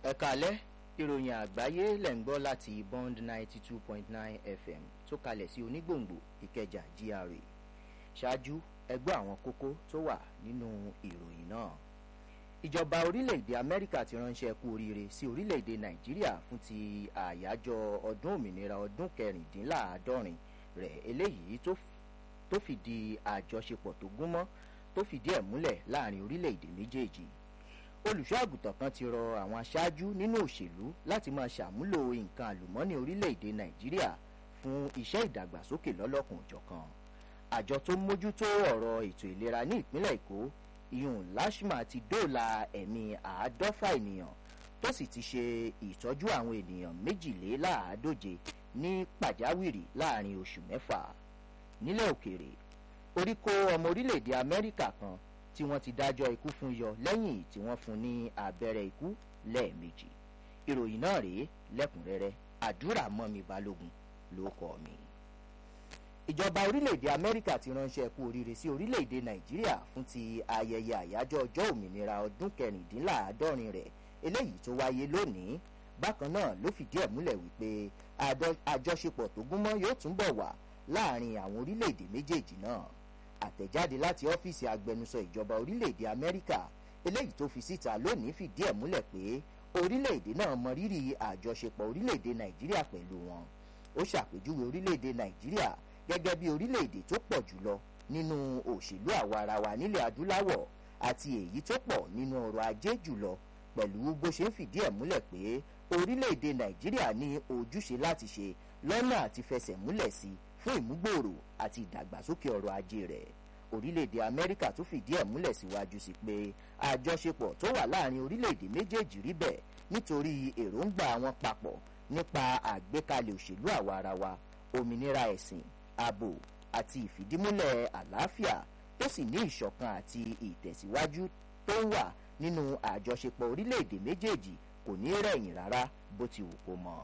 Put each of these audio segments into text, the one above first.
ẹ kálẹ́ ìròyìn àgbáyé lẹ̀ ń gbọ́ láti bond ninety two point nine fm tó kalẹ̀ sí onígbòǹgbò ìkẹjà gra ṣáájú ẹgbẹ́ àwọn kókó tó wà nínú ìròyìn náà ìjọba orílẹ̀-èdè amẹ́ríkà ti ránṣẹ́ kú oríire sí orílẹ̀-èdè nàìjíríà fún ti àyájọ́ ọdún òmìnira ọdún kẹrìndínláàádọ́rin rẹ̀ eléyìí tó fìdí àjọṣepọ̀ tó gúnmọ́ tó fìdí ẹ̀ múlẹ̀ láàrin orílẹ̀-èdè méjèèjì olùṣọ́ àgùntàn kan ti rọ àwọn aṣáájú nínú òṣèlú láti máa ṣàmúlò nǹkan àlùmọ́ọ́nì orílẹ̀-èdè nàìjíríà fún iṣẹ́ ìdàgbàsókè lọ́lọ́kùn òjọ̀kan àjọ tó ń mójútó ọ̀rọ̀ ètò ìlera ní ìpínlẹ̀ èkó iyun lashma ti dóòlà ẹ̀mí àádọ́fà ènìyàn tó sì ti ṣe ìtọ́jú àwọn ènìyàn méjìléláàádóje ní pàjáwìrì láàrin oṣù mẹ́fà nílẹ̀ òkèèrè orí kó ọmọ orílẹ̀-èdè amẹ́ríkà kan tí wọ́n ti dájọ́ ikú fún yọ lẹ́yìn tí wọ́n fún ní abẹ́rẹ́ ikú lẹ́ẹ̀mejì ìròyìn náà rèé lẹ́kùnrẹ́rẹ́ àdúrà mọ́mi balógun ló kọ́ mi. ìjọba orílẹ̀-èdè amẹ́ríkà ti ránṣẹ́ kú oríire sí orílẹ̀-èdè nàìjíríà fún ti ayẹyẹ àyájọ́ ọjọ́ òmìnira ọdún kẹrìndínláàádọ́rin rẹ̀ eléyìí tó wáyé lónìí bákan náà ló fìdí ẹ̀ múlẹ̀ wípé àjọṣepọ̀ tó gúnmọ́ yóò túnbọ̀ wà láàrin àwọn orílẹ̀-èdè méjèèjì náà àtẹ̀jáde láti ọ́fíìsì agbẹnusọ ìjọba orílẹ̀-èdè amẹ́ríkà eléyìí tó fi síta lónìí fìdí ẹ̀ múlẹ̀ pé orílẹ̀-èdè náà mọ rírì àjọṣepọ̀ orílẹ̀-èdè nàìjíríà pẹ̀lú wọn ó ṣàpèjúwe orílẹ̀-èdè nàìjíríà gẹ́gẹ́ bí orílẹ̀-èdè tó pọ̀ jùlọ nínú òṣèlú àwarawa nílẹ̀ adúláwọ̀ àti èyí tó pọ̀ nínú ọrọ̀ ajé jùlọ pẹ̀lú bó ṣe ń fìdí ẹ̀ múlẹ̀ pé orílẹ̀-èdè nàìjíríà ní ojúṣe láti ṣe lọ́nà àti fẹsẹ̀ múlẹ̀ sí fún ìmúgbòòrò àti ìdàgbàsókè ọrọ̀ ajé rẹ̀ orílẹ̀-èdè amẹ́ríkà tó fìdí ẹ̀ múlẹ̀ síwájú sí pé àjọṣepọ̀ tó wà láàrin orílẹ̀-èdè méjèèjì rí bẹ́ẹ̀ nítorí èròǹgbà wọn papọ̀ nípa àgbékalẹ̀ òṣèlú àwarawa òmìnira ẹ̀sìn ààbò àti ìfìdímúlẹ̀ àlàáfíà tó sì ní ìṣọ̀kan àti ìtẹ̀síwájú tó ń wà nínú àjọṣepọ̀ orílẹ̀-èdè méjèèjì kò ní rẹ̀yìn rárá bó ti wù kó mọ́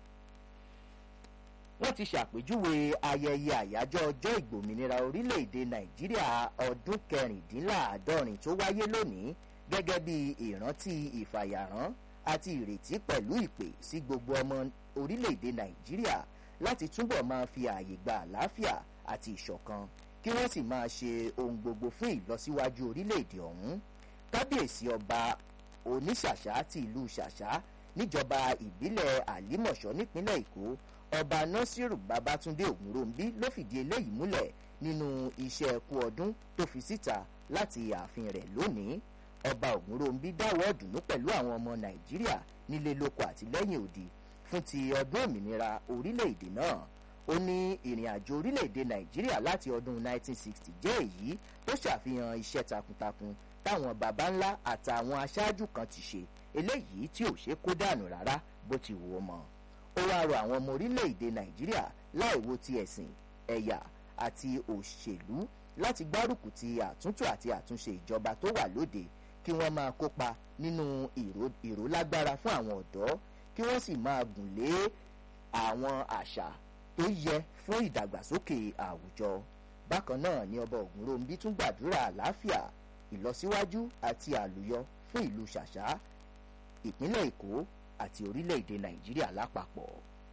wọ́n ti ṣàpèjúwe ayẹyẹ àyájọ́ ọjọ́ ìgbòmìnira orílẹ̀-èdè nàìjíríà ọdún kẹrìndínláàádọ́rin tó wáyé lónìí gẹ́gẹ́ bí ìrántí ìfàyàrán àti ìrètí pẹ̀lú ìpè sí gbogbo ọmọ orílẹ̀-èdè nàìjíríà láti túbọ̀ máa fi ààyè gba àlàáfíà àti ìṣọ̀kan kí wọ́n sì máa ṣe ohun gbogbo fún ìlọsíwájú orílẹ̀-èdè ọ̀hún kábíyèsí ọba oníṣàṣà ti ìlú ṣàṣà níjọba ìbílẹ̀ àlímọ̀ṣọ́ nípínlẹ̀ èkó ọba nasiru babatunde ògúnròǹbí ló fìdí eléyìí múlẹ̀ nínú iṣẹ́ ẹkú ọdún tó fi síta láti ààfin rẹ̀ lónìí ọba ògúnròǹbí dáwọ́ ọ̀dùnnú pẹ̀lú àwọn ọmọ nàìjíríà nílé lóko àti lẹ́yìn òdì fún ti ọdún òmìnira orílẹ̀-èdè náà ó ní ìrìn àjò orílẹ̀-èdè nàìjíríà láti ọdún 1960 jẹ́ èyí tó ṣàfihàn iṣẹ́ takuntakun táwọn baba ńlá àtàwọn aṣáájú kan ti ṣe eléyìí tí ò ṣe kó dànù rárá bó ti wù ú mọ́ ó wáá rọ àwọn ọmọ orílẹ̀-èdè nàìjíríà láìwo ti ẹ̀sìn ẹ̀yà àti òṣèlú láti gbárùkù ti àtúntò àti àtúnṣe ìjọba tó wà lóde kí wọ́n máa kópa nínú ìrólágbára fún àwọn ọ̀dọ́ kí wọ́n sì máa gùn lé àwọn àṣà tó yẹ fún ìdàgbàsókè àwùjọ bákan náà ni ọba ògúnròǹbí tún gbàdúrà àlàáfíà ìlọsíwájú àti àlùyọ fún ìlú ṣàṣà ìpínlẹ̀ èkó àti orílẹ̀-èdè nàìjíríà lápapọ̀.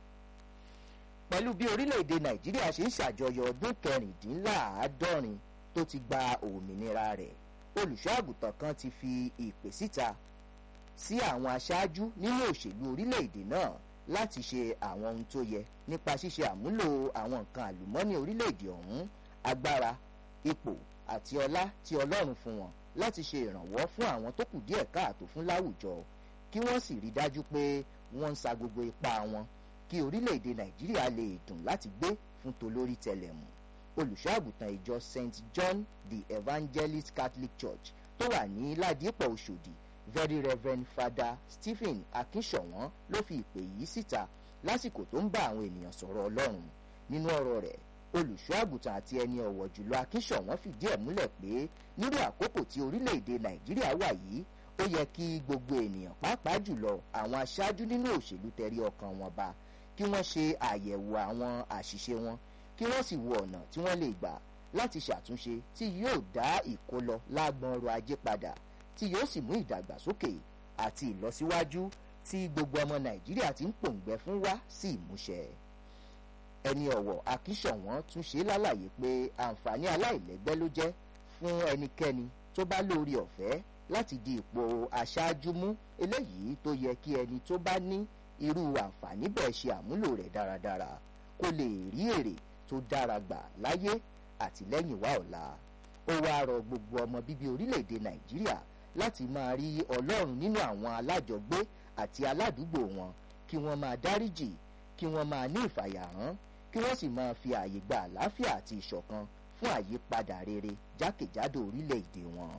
pẹ̀lú bí orílẹ̀-èdè nàìjíríà ṣe ń ṣàjọyọ̀ ọdún kẹrìndínláàádọ́rin tó ti gba òmìnira rẹ̀ olùṣọ́ àgùntàn kan ti fi ìpè síta sí àwọn aṣáájú nínú òṣèlú orílẹ̀-èdè náà láti ṣe àwọn ohun tó yẹ nípa ṣíṣe àmúlò àwọn nǹkan àlùmọ́nì orílẹ̀-èdè ọ̀hún agbára ipò àti ọlá tí ọlọ́run fún wọn láti ṣe ìrànwọ́ fún àwọn tó kù díẹ̀ káàtó fún láwùjọ kí wọ́n sì rí dájú pé wọ́n ń sa gbogbo ipá wọn kí orílẹ̀-èdè nàìjíríà lè dùn láti gbé fún tolórí tẹlẹ̀mù olùṣọ́ àgùntàn ìjọ st john the evangelist catholic church tó wà ní ládìpọ̀ oṣòdì very reverend father stephen akínṣọ̀wọ́n ló fi ìpè yìí síta lásìkò tó ń bá àwọn ènìyàn sọ̀rọ̀ ọlọ́run nínú ọ̀rọ̀ rẹ̀ olùṣọ́ àgùntàn àti ẹni ọ̀wọ̀ jùlọ akínṣọ̀wọ́n fìdí ẹ̀ múlẹ̀ pé nírú àkókò tí orílẹ̀-èdè nàìjíríà wà yìí ó yẹ kí gbogbo ènìyàn pàápàá jùlọ àwọn aṣáájú nínú òṣèlú tẹrí ọkàn wọn ba kí wọ́n ṣe àyẹ̀wò àwọn àṣìṣe wọn kí wọ́n sì wo ọ̀nà tí wọ́n lè gbà láti ṣàtúnṣe tí yóò dá ìkólọ lágbọn ọrọ̀ ajé padà tí yóò sì mú ìdàgbàsókè àti ìlọsíwájú tí gbogbo ọmọ nàìjíríà ti ń pòǹgbẹ fún wá sí ìmúṣẹ ẹni ọ̀wọ̀ akíṣọ̀wọ́n tún ṣe lálàyé pé àǹfààní aláìlẹ́gbẹ́ ló jẹ́ fún ẹnikẹ́ni tó bá lórí ọ̀fẹ́ láti di ipò aṣáájú mú eléyìí tó yẹ kí ẹni tó bá ní irú àǹfààní bẹ́ẹ̀ ṣe àmúlò rẹ̀ dáradára kó lè rí èrè tó dára gbà láyé àti lẹ́yìn wá ọ̀la ó wáá rọ gbogbo ọmọ bíbí orílẹ̀-èdè nàìjíríà láti máa rí ọlọ́run nínú àwọn alájọgbé àti aládùúgbò wọn kí wọ́n máa dáríjì kí wọ́n máa ní ìfàyàrán kí wọ́n sì máa fi ààyè gba àlàáfíà àti ìṣọ̀kan fún àyípadà rere jákèjádò orílẹ̀-èdè wọn.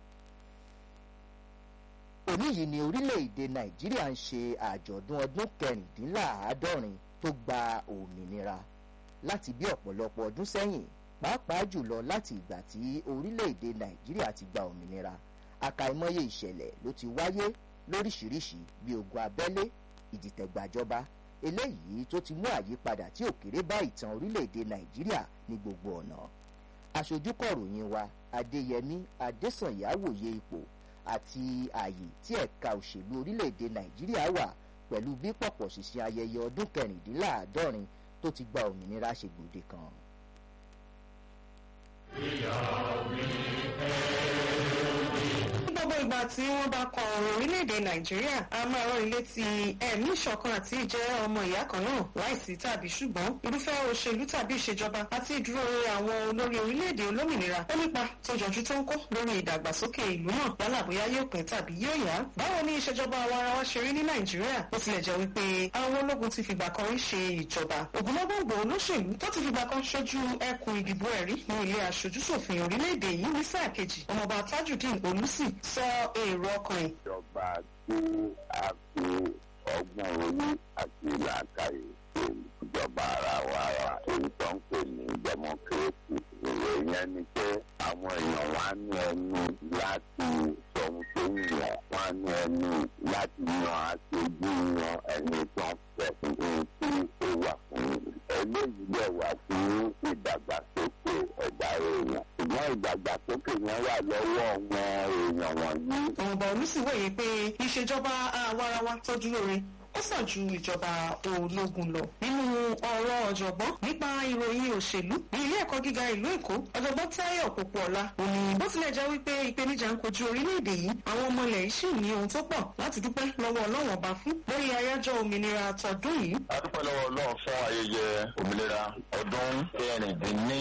òní yìí ni orílẹ̀-èdè nàìjíríà ń ṣe àjọ̀dún ọdún kẹrìndínláàádọ́rin tó gba òmìnira láti bí ọ̀pọ̀lọpọ̀ ọdún sẹ́yìn pàápàá jùlọ láti ìgbà tí orílẹ̀-èdè nàìjíríà ti gba òmìnira àkàìmọye ìṣẹ̀lẹ̀ ló ti wáyé lóríṣiríṣi bí ogun abẹ́lé ìdìtẹ̀gbàjọba eléyìí tó ti mú àyípadà tí òkèrè bá ìtàn orílẹ̀-èdè nàìjíríà ní gbogbo ọ̀nà aṣojúkọ̀ròyìn wa adéyẹmí adésànyà wòye ipò àti ààyè tí ẹ̀ka òṣèlú orílẹ̀-èdè nàìjíríà wà pẹ̀lú bí pọ̀pọ̀ ṣìṣìn ayẹyẹ ọdún kẹrìndínláàádọ́rin tó ti gba òmìnira ṣe gbòde kan. gbogbo ìgbà tí wọ́n bá kọ ọ̀rọ̀ orílẹ̀-èdè nàìjíríà a máa rán ilé ti ẹ̀mí ìṣọ̀kan àti ìjẹ́ ọmọ ìyá kan náà láìsí tàbí ṣùgbọ́n irúfẹ́ òṣèlú tàbí ìṣèjọba àti ìdúró àwọn olórí orílẹ̀-èdè olómìnira ó nípa tó jọjú tó ń kó lórí ìdàgbàsókè ìlú náà yálà bóyá yóò pín tàbí yóò yá. báwo ni ìṣèjọba àwa ara wa ṣe rí ní nàìjíríà ó tilẹ̀ jẹ́ wípé àwọn ológun ti fìgbà kan rí ṣe ìjọba ògúnlọ́gbọ̀ngbò olóṣèlú tó ti fìgbà kan ṣojú ẹkùn ìdìbò ẹ̀rí ní ilé aṣojúṣòfin orílẹ̀-èdè yìí ní sáà kejì ọmọọba tajudeen olùsì sọ èrò ọkàn ẹ̀. ìjọba tí a fi ọgbọ́n orí àti làákàyè ṣe ìjọba ara wa wa èyí tó ń pè ní democracy èrò yẹn ni pé àwọn èèyàn wá ní ẹnu láti sọ ohun tó ń yàn wá ní ẹnu láti yan aṣojú yan ẹni tó ń fẹ́ ohun tí ó wà fún eléyìí dẹ̀ wá fún ìdàgbàsókè ẹ̀dá èèyàn ṣùgbọ́n ìdàgbàsókè yẹn wà lọ́wọ́ wọn èèyàn wọ̀nyí. ọ̀nbà olùsìwòye pé ìṣèjọba àwarawa tó dúró re ó sàn ju ìjọba ológun lọ. nínú ọ̀rọ̀ ọ̀jọ̀gbọ́n nípa ìròyìn òṣèlú ní ilé ẹ̀kọ́ gíga ìlú èkó ọ̀jọ̀gbọ́n táyọ̀ pópóọlá òní bó tilẹ̀ jẹ́ wípé ìpèníjà ń kojú orílẹ̀-èdè yìí àwọn ọmọ ilẹ̀ yìí sì ní ohun tó pọ̀ láti dúpẹ́ lọ́wọ́ ọlọ́wọ́n ọba fún lórí àyájọ́ òmìnira tọdún yìí. a dúpẹ́ lọ́wọ́ ọlọ́run fún ayẹyẹ òmìnira ọdún kẹrìndínní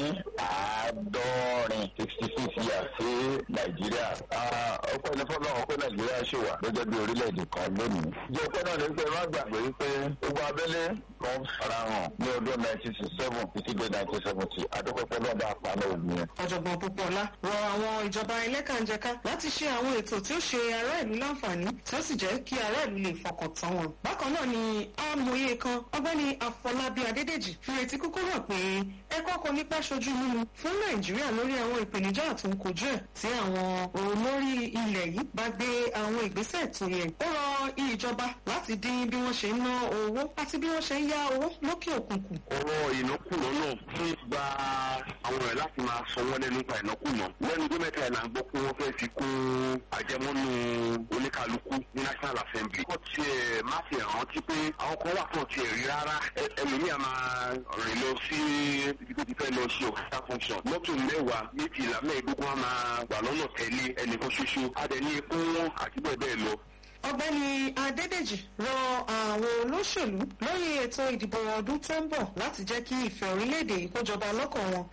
àádọ́rin sixty six years sí nàìjíríà. ọpẹ́ ní fọlọ́run pé nàìjíríà ṣì wà gẹ́gẹ́ bí orílẹ̀-èdè kan lónìí. ìjọ pẹ́ náà ní pé má gbàgbé pé gbogbo abẹ́lé kan farahàn ní ọdún nineteen sixty seven títí dé nineteen seventy adúpẹ́pẹ́ náà bá àpàlẹ́ òbí yẹn. ọ̀jọ̀gbọ́n pópóọlá rọ àwọn ìjọba ẹlẹ́kànjẹká láti ṣe àwọn ètò tí ó ṣe ará ìlú láǹfààní tí ó sì jẹ́ kí ará ìlú lè fọkàn tán wọn. bákan náà ni amòye kan ọgbẹ́ni afọlábí adédèjì fi retí kúkú hàn pé ẹ̀kọ́ kan nípa ṣojú mímu fún nàìjíríà lórí àwọn ìpèníjà tó ń kojú ẹ̀ tí àwọn olórí ilẹ̀ yìí bá gbé àwọn ìgbésẹ̀ tó yẹ. ó rọ ìjọba láti dín bí wọ́n ṣe ń ná owó àti bí wọ́n ṣe ń yá owó lókè òkun kù. ọ̀rọ̀ ìnákùná náà fún gba àwọn ẹ̀ láti máa sanwó lẹ́nu nípa ìnákùná. lẹ́nu tó mẹ́ta ìlànà gbọ́ pé wọ́n fẹ́ fi kún àjẹmọ́nú oníkálukú ní national assembly. kò tiẹ̀ má fi rántí pé àwọn kan wà fún tiẹ̀ rí rárá ẹlòmíà máa rìn lọ sí ibi tó ti fẹ́ lọ ṣe òkúta function. mọ́tò mẹ́wàá méjìlá mẹ́ẹ̀ẹ́dógún á máa gbà lọ́nà tẹ̀lé ẹnìkan ṣoṣo. adẹ̀ ní epo wọn àti bẹ́ẹ̀ bẹ́ẹ̀ lọ ọgbẹ́ni adédèjì rọ àwọn olóṣèlú lórí ètò ìdìbò ọdún tó ń bọ̀ láti jẹ́ kí ìfẹ́ orílẹ̀-èdè yìí kó jọba lọ́kàn wọn.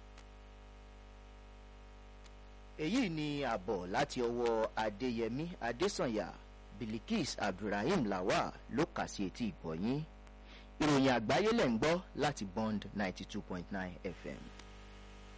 èyí ni àbọ̀ láti ọwọ́ adéyẹmí adésànyà bilikis abdulrahim lawal ló kà sí etí ìbọ̀yìn ìròyìn àgbáyé lẹ̀ ń gbọ́ láti bond ninety two point nine fm.